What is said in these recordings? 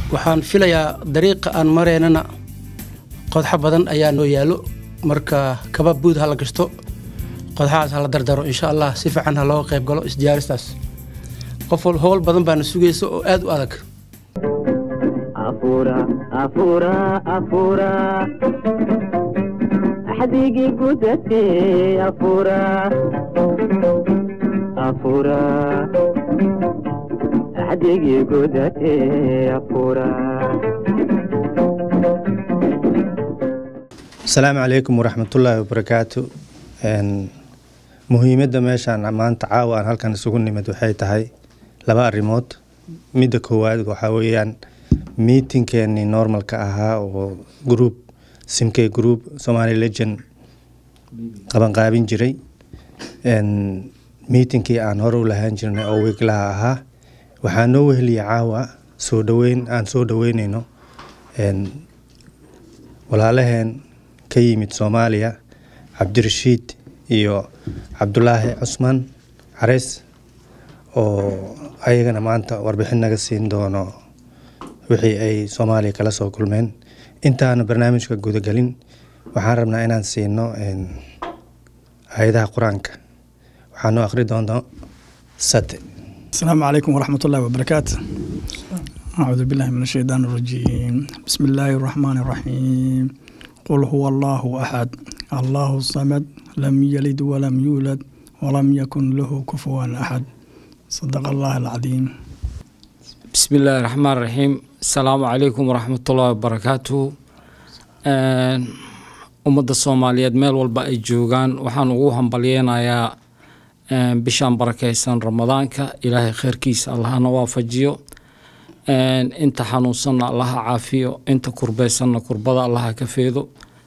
waxaan filayaa dariiqa aan mareynana qodxo badan ayaa noo yaallo marka kaba buud ha la gashto qodxahaas ha la dardaro insha allah si fiican ha looga qayb galo isdiyaaristaas qof howl badan baana sugaysa oo aad u adag axdigii gudate afura afura axdigii gudate afura asalaamu calaykum waraxmatullaahi wabarakaatu muhiimadda meeshaan maanta caawa aan halkan isugu nimid waxay tahay laba arrimood midda koowaad waxaa weeyaan miitinkeenii normalka ahaa oo group simkey group somali legend qabanqaabin jiray miitinkii aan hore u lahaan jirnay oo wiiglaha ahaa waxaa noo weheliya caawa soo dhaweyn aan soo dhaweyneyno walaalaheen ka yimid soomaaliya cabdirashiid iyo cabdulaahi cusmaan careys oo ayagana maanta warbixin naga siin doono wixii ay soomaaliya kala soo kulmeen intaana barnaamijka gudagelin waxaan rabnaa inaan siino hay-adaha qur-aanka waxaa noo akhri doonta sate السلام عليكم ورحمة الله وبركاته أعوذ بالله من الشيطان الرجيم بسم الله الرحمن الرحيم قل هو الله أحد الله الصمد لم يلد ولم يولد ولم يكن له كفوا أحد صدق الله العظيم بسم الله الرحمن الرحيم السلام عليكم ورحمة الله وبركاته ummadda soomaaliyeed meel walba ay joogaan waxaan ugu hambalyeynayaa bishaan barakeysan ramadaanka ilaahay kheyrkiisa allahana waafajiyo inta xanuunsanna allaha caafiyo inta kurbeysanna kurbada allaha ka feedo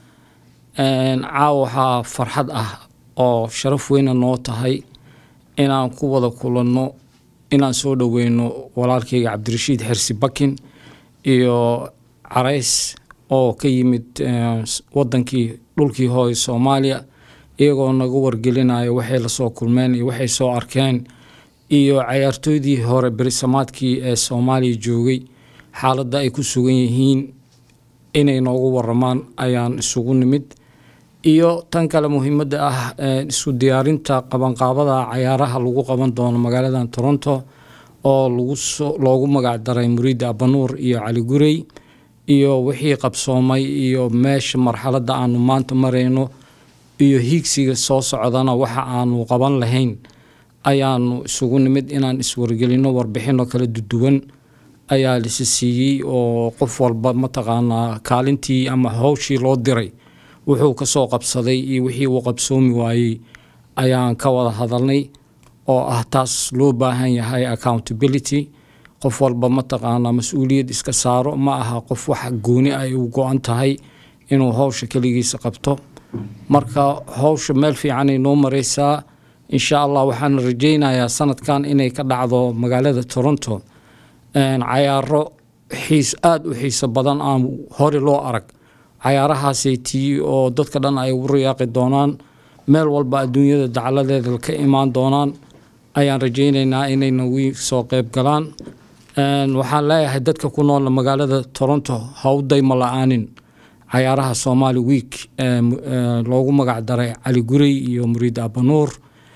caawa waxaa farxad ah oo sharaf weyna noo tahay inaan ku wada kulanno inaan soo dhoweyno walaalkeyga cabdirashiid xersi bakin iyo carays oo ka yimid wadankii dhulkii hooy soomaaliya iyagoo naga wargelinayo waxay lasoo kulmeen iyo waxay soo arkeen iyo cayaartooydii hore berisamaadkii ee soomaaliya joogay xaaladda ay ku sugan yihiin inay noogu waramaan ayaan isugu nimid iyo tan kale muhiimadda ah isku diyaarinta qabanqaabada cayaaraha lagu qaban doono magaaladan toronto oo loogu magac daray muriida abanuur iyo cali gurey iyo wixii qabsoomay iyo meesha marxaladda aanu maanta marayno iyo hiigsiga soo socdana waxa aanu qaban lahayn ayaanu isugu nimid inaan iswargelino warbixino kala duduwan ayaa lisi siiyey oo qof walba mataqaanaa kaalintii ama howshii loo diray wuxuu kasoo qabsaday iyo wixii uu qabsoomi waayey ayaan ka wada hadalnay oo ah taas loo baahan yahay accountability qof walba mataqaanaa mas-uuliyad iska saaro ma aha qof wax gooni ay u go-an tahay inuu howsha keligiisa qabto marka howsha meel fiicanay noo mareysaa insha allah waxaan rajeynayaa sanadkan inay ka dhacdo magaalada toronto cayaaro xiis aada u xiiso badan aan hore loo arag cayaarahaasay tii oo dadka dhan ay ugu riyaaqi doonaan meel walba adduunyada dacladeeda ka imaan doonaan ayaan rajeyneynaa inay nagu soo qeyb galaan waxaan leeyahay dadka ku nool magaalada toronto hawdayma la-aanin cayaaraha somali week loogu magac daray cali gurey iyo muriid abanuur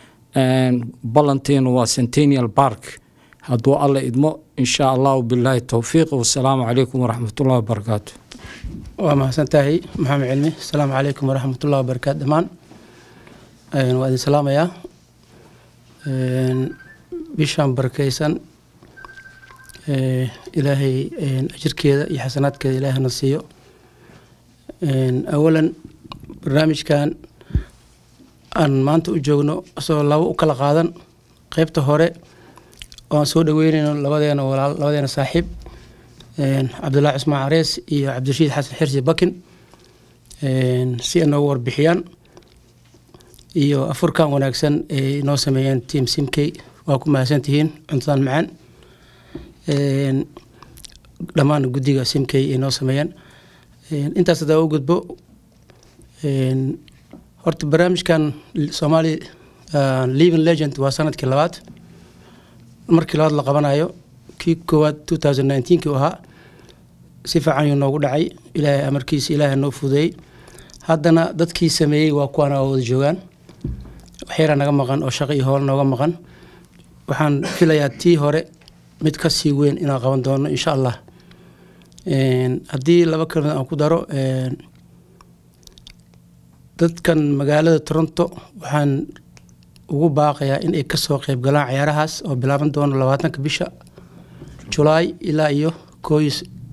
ballanteenu waa centennial park hadduu alla idmo insha allahu bilaahi towfiiq wasalaamu calaykum waraxmatullahi wabarakaatu waa mahadsan tahay maxamed cilmi asalaamu calaykum waraxmatullahi wabarakaatu dhammaan waa idin salaamayaa bishaan barakeysan ilaahay ajirkeeda iyo xasanaadkeeda ilaahana siiyo awalan barnaamijkan aan maanta u joogno isagoo labo u kala qaadan qeybta hore oo aan soo dhaweyneyno labadeena walaal labadeena saaxiib cabdullaahi cusmaan carees iyo cabdirashiid xasan xirsi bakin si ay noogu warbixiyaan iyo afurkan wanaagsan ay noo sameeyeen tiam simkey waa ku mahadsantihiin cuntadan macaan dhammaan guddiga simkey ay noo sameeyeen intaas hadaa u gudbo horta barnaamijkan somali living legend waa sanadkii labaad markii labaad la qabanayo kii koowaad two thousand nineteen kii u ahaa si fiican yuu noogu dhacay ilaahay amarkiisa ilaahay noo fudeeyey haddana dadkii sameeyey waa kuwaana waa wada joogaan waxyaraa naga maqan oo shaqo iyo howl nooga maqan waxaan filayaa tii hore mid ka sii weyn inaan qaban doono insha allah Een, haddii laba kelmad aan ku daro een, dadkan magaalada toronto waxaan ugu baaqayaa in ay kasoo qeyb galaan ciyaarahaas oo bilaaban doono labaatanka bisha julaay ilaa iyo kooyi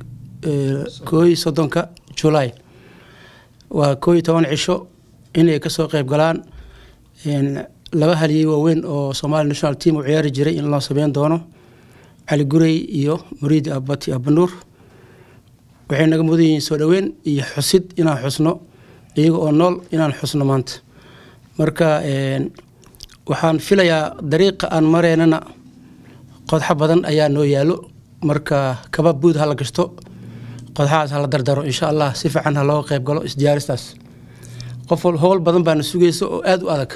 kooyi soddonka julaay waa koo iyo toban cisho inay kasoo qeyb galaan Een, laba haliyey waaweyn oo somali national team u ciyaari jiray in loo sameyn doono cali gurey iyo muriidi abati abanuur waxay naga mudan yihiin soo dhoweyn iyo xusid inaan xusno iyaga oo nool inaan xusno maanta marka een, waxaan filayaa dariiqa aan mareynana qodxo badan ayaa noo yaalo marka kaba buud ha la gashto qodxahaas ha la dardaro insha allah si fiican ha looga qeyb galo isdiyaaristaas qof wal- howl badan baana sugaysa oo aada u adag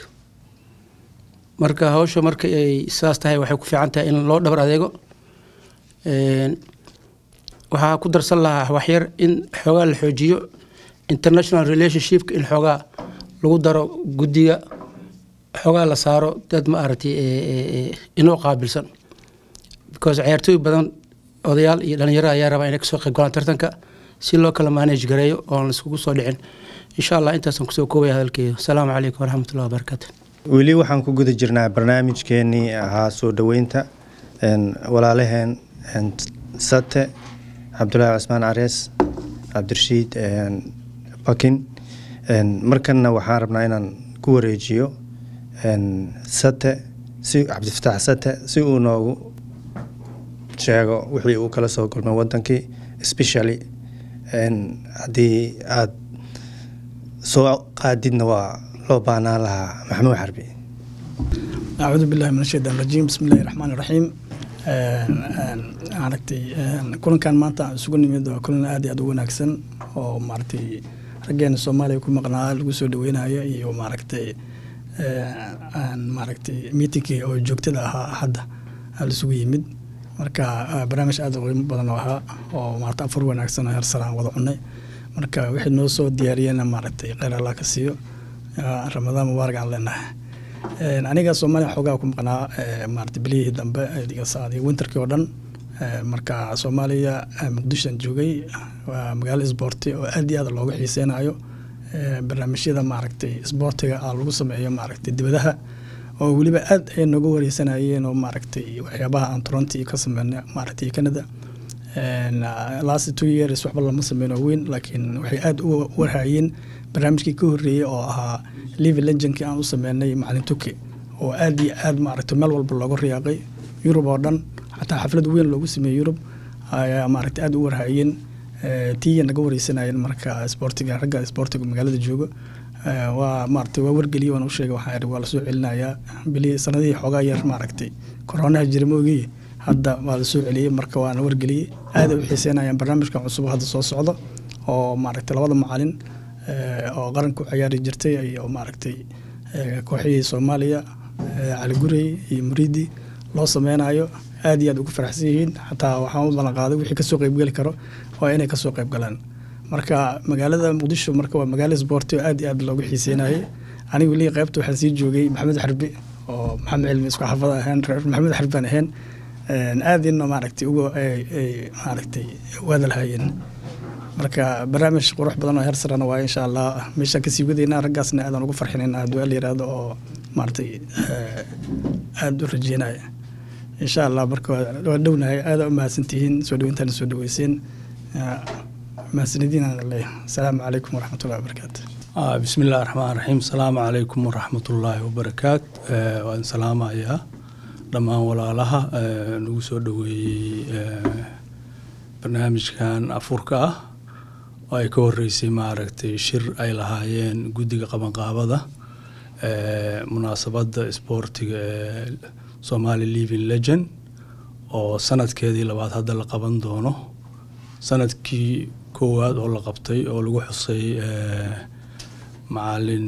marka hawsha marka ay saas tahay waxay ku fiican tahay in loo dhabar adeego Een, waxaa ku darsan lahaa waxyar in xoogaa la xoojiyo international relationshipka in xoogaa lagu daro guddiga xoogaa la saaro dad ma aragtay ee, ee, ee, inoo qaabilsan because ciyaartooy badan odayaal iyo dhalinyaro ayaa rabaa inay kasoo qayb galaan tartanka si loo kala manage gareeyo oon laiskugu soo dhicin insha allah intaasaan kusoo koobaya hadalkeedu asalaamu calaykum waraxmatullahi wabarakaatu weli waxaan ku guda jirnaa barnaamijkeenii ahaa soo dhoweynta een, walaalaheen een, sate cabdulaahi cusmaan carees cabdirashiid een, bakin een, markanna waxaan rabnaa inaan ku wareejiyo een, sate si cabdifataax sate si uu noogu sheego wixii uu kala soo kulmay wadankii especially een, haddii aad soo qaadidna waa loo baahnaan lahaa maxamuud xarbi acuudu billahi min ashaytaan rajiim bismi illahi raxmaan iraxiim aragtay kulankan maanta aan isugu nimid waa kulan aad iyo aad u wanaagsan oo maaragtay raggeena soomaaliya ku maqnaa lagu soo dhaweynayo iyo maaragtay aan maaragtay miitinkii oo joogtada ahaa hadda aa laisugu yimid marka ah, barnaamij aad u qiimo badan oo ahaa oo maarata afar wanaagsan oo heer sare aan wada cunay marka wixii noo soo diyaariyena maaragtay kheyr allah ka siiyo Ah, ramadaan mubaarak aan leenahay Een, aniga soomaaliya xoogaa ku maqnaa eh, maarata bilihii dambe adiga saacadii winterkii oo dhan Eh, marka soomaaliya eh, muqdishoan joogay waa magaalo isboorti oo aad iyo aad looga xiiseynayo Eh, barnaamijyada maaragtay isboortiga ah lagu sameeyo maaragtay dibadaha oo weliba aad ay nooga wareysanayeen oo maaragtay waxyaabaha aan toronto ka sameynay maaragtay canada Een, ah, last two years waxba lama sameyno weyn laakiin waxay aad u warhayeen barnaamijkii ka horreeyey oo ahaa live legendkii aan u sameynay macalin tuki oo aad iyo aad maaragtay meel walba looga riyaaqay yurub oo dhan xataa xaflad weyn loogu sameeyey yurub ayaa maaragtay aad u warhayeen Eh, tiiya naga wareysanayeen marka isboortiga ragga isboortiga magaalada jooga Eh, waa maaragtay waa wargeliyey waan u sheegay waxaan ihi waa lasoo celinayaa bili sanadihii xoogaa yar maaragtay koronaha jira moogii hadda waa lasoo celiyey marka waana wargeliyey aad ay u xiiseynayaan barnaamijkan cusub oo hadda soo socdo oo maaragtay labada macalin eh, oo qaranka u ciyaari jirtay iyo maaragtay eh, kooxihii soomaaliya eh, cali gurey iyo muriidi loo sameynayo aad iyo aad ugu faraxsan yihiin xataa waxaan u ballan qaaday wixii kasoo qeybgeli karo waa inay kasoo qeyb galaan marka magaalada muqdisho marka waa magaalo isboorti oo aad iyo aad loogu xiiseynayay anigu weli qaybta waxaan sii joogay maxamed xarbi oo maxamed cilmi isku xafada ahayn reer maxamed xarbi baan ahayn Een, aad ina maaragtay uga ay ay maaragtay waadalhayeen marka barnaamij qurux badan oo heer sarena waa insha allah meeshaan kasii wadaynaa raggaasna aadan ugu farxinayna hadduu al yiraahdo oo maaragtay eh, aad u rajeynaya insha allah marka waa waa dhownahay aada u mahadsantihiin soo dhaweyntaana soo dhaweyseen mahadsanidin aan leeyahay asalaamu calaykum waraxmatullahi wabarakaatu آه بسم الله الرحمن الرحيم السلام عليكم ورحمة الله وبركاته آه وأن سلام يا دمان ولا لها آه نوسو دوي آه برنامج كان أفوركا ay ka horeysay maaragtay shir ay lahaayeen guddiga qabanqaabada ee munaasabadda isboortiga ee somali living legend oo sanadkeedii labaad hadda la qaban doono sanadkii koowaad oo la qabtay oo lagu xusay ee macalin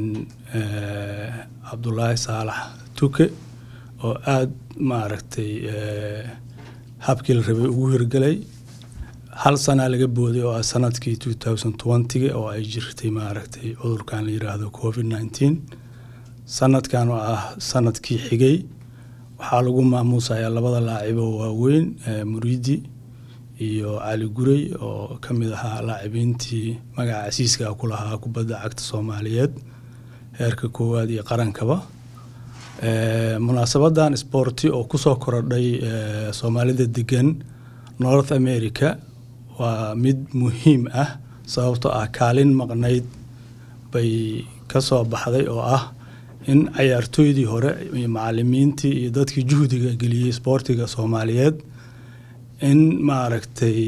ee cabdulaahi saalax tuke oo aada maaragtay ee habkii la rabay ugu hirgelay hal sanaa laga booday oo ah sanadkii two thousand twentyga oo ay jirtay maaragtay cudurkan la yiraahdo covid nineteen sanadkan oo ah sanadkii xigay waxaa lagu maamuusayaa labada laacibo waaweyn muriidi iyo cali gurey oo ka mid ahaa laacibiintii magaca casiiska ku lahaa kubadda cagta soomaaliyeed heerka koowaad iyo qarankaba munaasabadan sporti oo kusoo korodhay soomaalida degan north america waa mid muhiim ah sababtoo ah kaalin maqnayd bay ka soo baxday oo ah in cayaartooydii hore iyo macalimiintii iyo dadkii juhdiga geliyey sboortiga soomaaliyeed in maaragtay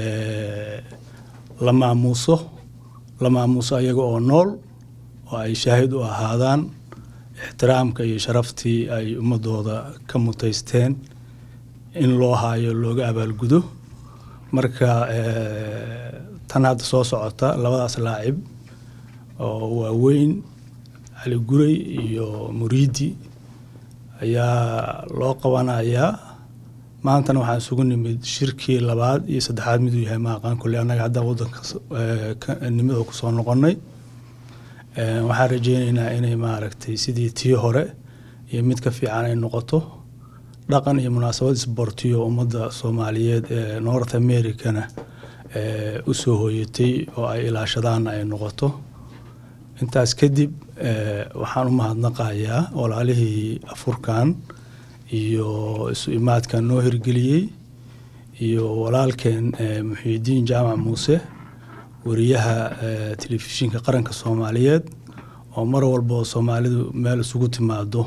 la maamuuso la maamuuso ayaga oo nool oo ay shaahid u ahaadaan ixtiraamka iyo sharaftii ay ummadooda ka mutaysteen in loo haayo looga abaalgudo marka tan hadda soo socota labadaas laacib oo waaweyn cali guray iyo muriidi ayaa loo qabanayaa maantana waxaan isugu nimid shirkii labaad iyo saddexaad miduu yahay maaqaan kulle annaga haddaan waddanka nimada kusoo noqonnay waxaan rajeyneynaa inay maaragtay sidii tii hore iyo mid ka fiican ay noqoto dhaqan iyo munaasabad isboortiyo ummadda soomaaliyeed ee north americana u soo hooyatay oo ay ilaashadaanna ay noqoto intaas kadib waxaan u mahadnaqayaa walaalihii afurkan iyo isu imaadkan noo hirgeliyey iyo walaalkeen muxiidiin jaamac muuse wariyaha telefishinka qaranka soomaaliyeed oo mar walba oo soomaalidu meel isugu timaado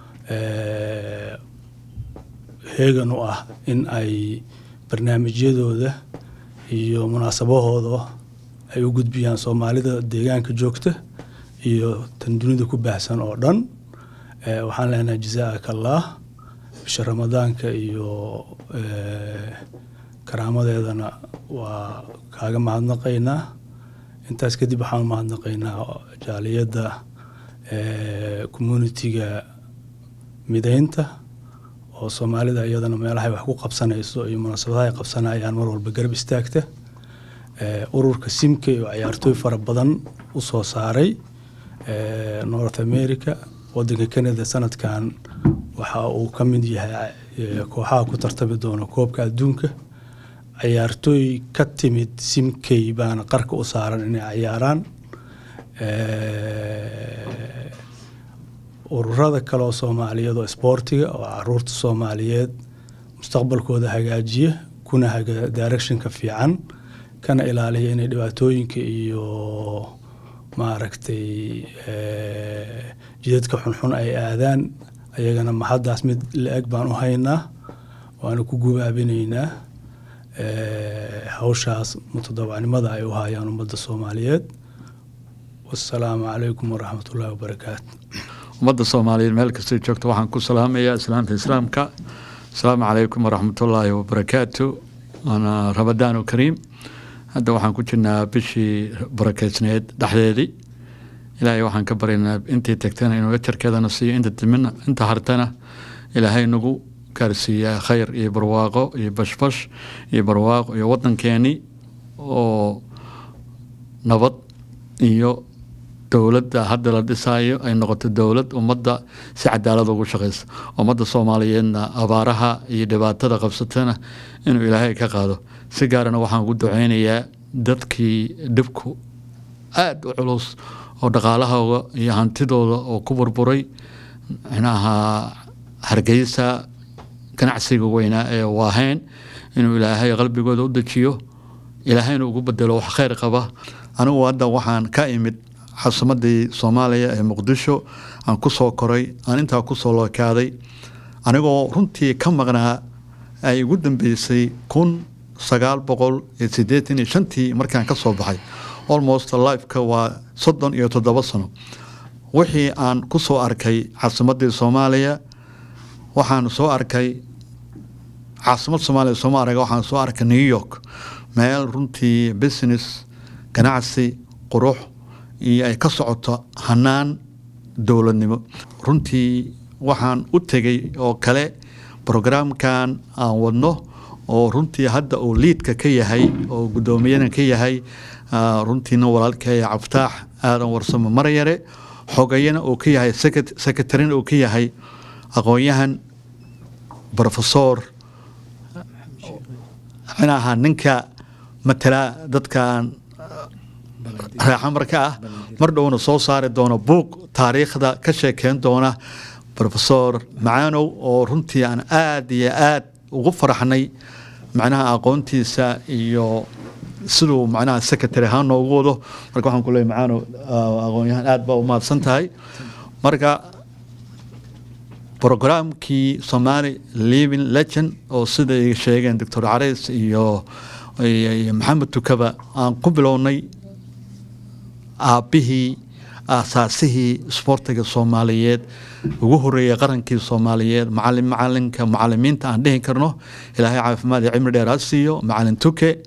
heegan u ah in ay barnaamijyadooda iyo munaasabahooda ay u gudbiyaan soomaalida deegaanka joogta iyo tan dunida ku baahsan oo dhan waxaan leenahay jazaaka allah bisha ramadaanka iyo karaamadeedana waa kaaga mahadnaqaynaa intaas kadib waxaan mahadnaqaynaa jaaliyadda communitiga mideynta oo soomaalida iyadana meelahay wax ku qabsanayso iyo munaasabadaha ay qabsanayaan mar walba garab istaagta ururka simke oo cayaartooy fara badan u soo saaray north america wadanka canada sanadkan waxa uu ka mid yahay kooxaha ku tartami doona koobka adduunka cayaartooy ka timid simkey baana qarka u saaran inay cayaaraan ururada kale oo soomaaliyeed oo isboortiga oo caruurta soomaaliyeed mustaqbalkooda hagaajiya kuna haga directionka fiican kana ilaaliya inay dhibaatooyinka iyo maaragtay jidadka xunxun ay aadaan ayagana mahaddaas mid la-eg baan u haynaa waana ku gubaabinaynaa hawshaas mutadawacnimada ay u hayaan ummadda soomaaliyeed wasalaamu calaykum waraxmat ullahi wabarakaatu ummadda soomaaliyeed meel kastay joogto waxaan ku salaamayaa islaamta islaamka asalaamu calaykum waraxmatullaahi wabarakaatu waana ramadaanu kariim hadda waxaan ku jirnaa bishii barakeysneed dhexdeedii ilaahay waxaan ka baryaynaa intii tagtana inuu ajarkeedana siiyo inta dimina inta hartana ilaahay nagu gaarsiiyaa khayr iyo barwaaqo iyo bashbash iyo barwaaqo iyo waddankeeni oo nabad iyo dowladda hadda la dhisaayo ay noqoto dowlad ummadda si cadaalad ugu shaqeysa ummadda soomaaliyeedna abaaraha iyo dhibaatada qabsatana inuu ilaahay ka qaado si gaarana waxaan ugu duceynayaa dadkii dhibku aada u culus oo dhaqaalahooda iyo hantidooda oo ku burburay micnaha hargeysa ganacsiga weynaa ee waaheen inuu ilaahay qalbigooda u dejiyo ilaahayna ugu bedelo wax kheyr qaba anigu hadda waxaan ka imid caasimmadii soomaaliya ee muqdisho aan ku soo koray aan intaa kusoo lookaaday anigoo runtii ka maqnaa ay igu dambeysay kun sagaal boqol iyo siddeetan iyo shantii markaan ka soo baxay almost lifeka waa soddon iyo toddoba sano wixii aan ku soo arkay caasimadii soomaaliya waxaan soo arkay caasimad soomaaliya sooma arag waxaan soo arkay new york meel runtii business ganacsi qurux iyo ay ka socoto hanaan dowladnimo runtii waxaan u tegay oo kale brograamkan aan wadno oo runtii hadda uu liidka ka yahay oo guddoomiyana ka yahay ah, runtiina walaalkeeya cabtaax aadan warsamo maryare xogayana uu ka yahay secret- secretarina uu ka yahay aqoon-yahan professor micnaha ninka matala dadkan reexamarka ah mar dhowna soo saari doona buug taariikhda ka sheekeyn doona professor macaanow oo runtii aan aad iyo aad ugu faraxnay macnaha aqoontiisa iyo siduu macnaha secretary ahaan noogu wado marka waxaan ku leeyahay macaanow ah, aqoon-yahan aad baa u mahadsan tahay marka programkii somali living legend oo sida ay sheegeen doctor careys iyo iyo iyo maxamed tukaba aan ku bilownay aabbihii aasaasihii isboortiga soomaaliyeed ugu horeeyay qarankii soomaaliyeed macalin macalinka macalimiinta aan dhihi karno ilaahay caafimaad iyo cimri dheer ha siiyo macalin tuke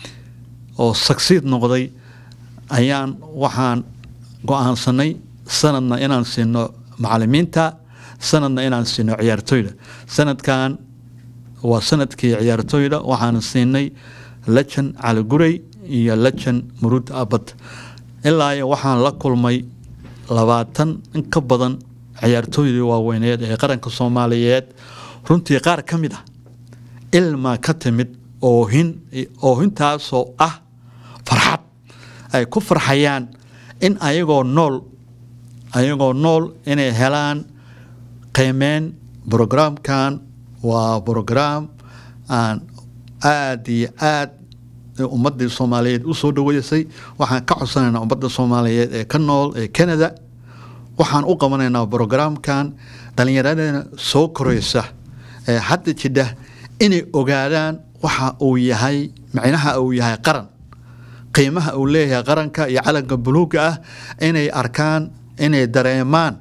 oo sagsiid noqday ayaan waxaan go-aansanay sanadna inaan siino macalimiinta sanadna inaan siino ciyaartoyda sanadkan waa sanadkii ciyaartoyda waxaan siinay lejan cali gurey iyo lejan murud abad ilaa iyo waxaan la kulmay labaatan in ka badan ciyaartooydii waaweyneed ee qaranka soomaaliyeed runtii qaar ka mid ah ilma ka timid oohin oohintaasoo ah farxad ay ku farxayaan in ayagoo nool ayagoo nool inay helaan qiimeyn brograamkan waa brograam aan aada iyo aad ummadii soomaaliyeed u soo dhaweysay waxaan ka codsanaynaa ummadda soomaaliyeed ee ka nool ee canada waxaan u qabanaynaa brograamkan dhallinyaradena soo koreysa ee hadda jidha inay ogaadaan waxa uu yahay micnaha uu yahay qaran qiimaha uu leeyahay qaranka iyo calanka buluuga ah inay arkaan inay dareemaan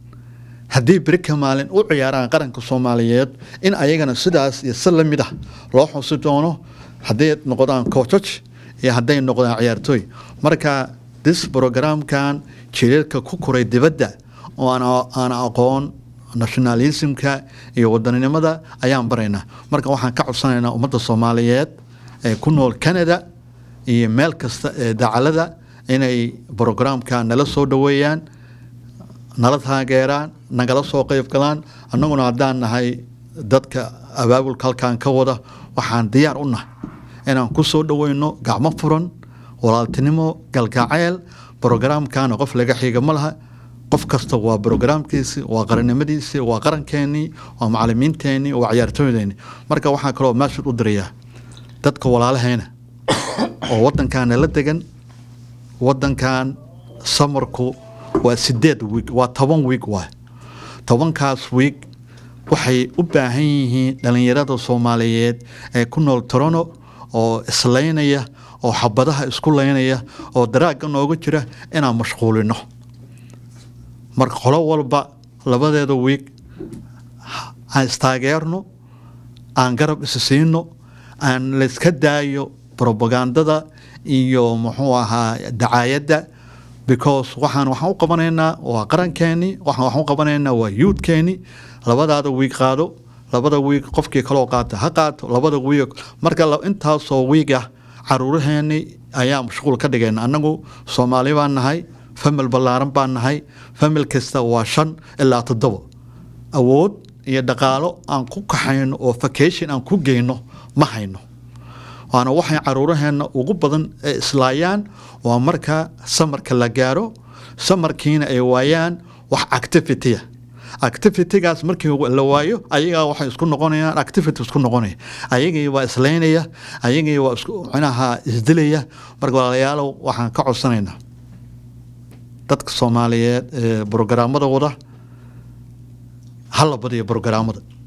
haddii berika maalin u ciyaaraan qaranka soomaaliyeed in ayagana sidaas iyo si lamid ah loo xusi doono hadday noqdaan coachaj iyo hadday noqdaan ciyaartooy marka dis programkan jireerka ku koray dibadda oo aan aqoon nationalismka iyo wadaninimada ayaan baraynaa marka waxaan ka codsanaynaa ummadda soomaaliyeed ee ku nool canada iyo meel kasta ee dacalada inay brograamka nala soo dhaweeyaan nala taageeraan nagala soo qeyb galaan annaguna haddaan nahay dadka abaabulka halkan ka wada waxaan diyaar u nahay inaan ku soo dhaweyno gacmo furan walaaltinimo galgaceel brograamkana qof laga xiga ma laha qof kasta waa brograamkiisi waa qarannimadiisi waa qarankeenii waa macalimiinteenii waa ciyaartooydeenii marka waxaa kaloo meeshan u dirayaa dadka walaalahayna oo wadankan nala degan wadankan samarku waa sideed wiig waa toban wiig waay tobankaas wiig waxay u baahan yihiin dhallinyarada soomaaliyeed ee ku nool torono oo islaynaya oo xabadaha isku laynaya oo daraagga nooga jira inaan mashquulino marka qolo walba labadeeda wiig aan istaageerno aan garab isi siino aan layska daayo robagandada iyo muxuu ahaa dacaayadda because waxaan waxaan u qabanaynaa waa qarankeenii waxaan waxaan u qabanaynaa waa youthkeenii labadaada wiig qaado labada wiig qofkii kaloo qaata ha qaato labada wiig marka intaasoo wiig ah caruuraheenii ayaa mashquul ka dhigayna annagu soomaali baan nahay famil ballaaran baan nahay famil kasta waa shan ilaa toddoba awood iyo dhaqaalo aan ku kaxayno oo vacation aan ku geyno ma hayno waana waxay caruuraheenna ugu badan ee islaayaan waa marka samarka la gaaro samarkiina ay waayaan wax activitya activitygaas markii la waayo ayagaa waxay isku noqonayaan activity isku noqonaya ayagii waa islaynaya ayagii waa isku micnaha isdilaya marka walaalayaalow waxaan ka codsanaynaa dadka soomaaliyeed ee brograamada wada hala badiyo brograamada